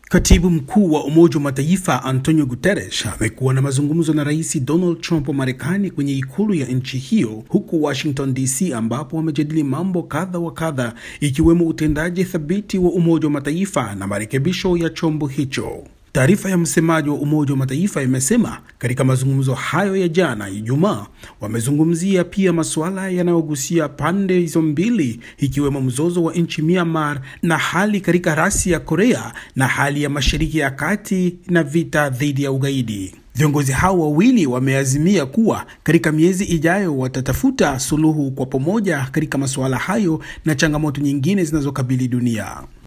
Katibu mkuu wa Umoja wa Mataifa Antonio Guterres amekuwa na mazungumzo na Rais Donald Trump wa Marekani kwenye ikulu ya nchi hiyo huko Washington DC, ambapo wamejadili mambo kadha wa kadha ikiwemo utendaji thabiti wa Umoja wa Mataifa na marekebisho ya chombo hicho. Taarifa ya msemaji wa Umoja wa Mataifa imesema katika mazungumzo hayo ya jana Ijumaa, wamezungumzia pia masuala yanayogusia pande hizo mbili, ikiwemo mzozo wa nchi Myanmar na hali katika rasi ya Korea na hali ya Mashariki ya Kati na vita dhidi ya ugaidi. Viongozi hao wawili wameazimia kuwa katika miezi ijayo watatafuta suluhu kwa pamoja katika masuala hayo na changamoto nyingine zinazokabili dunia.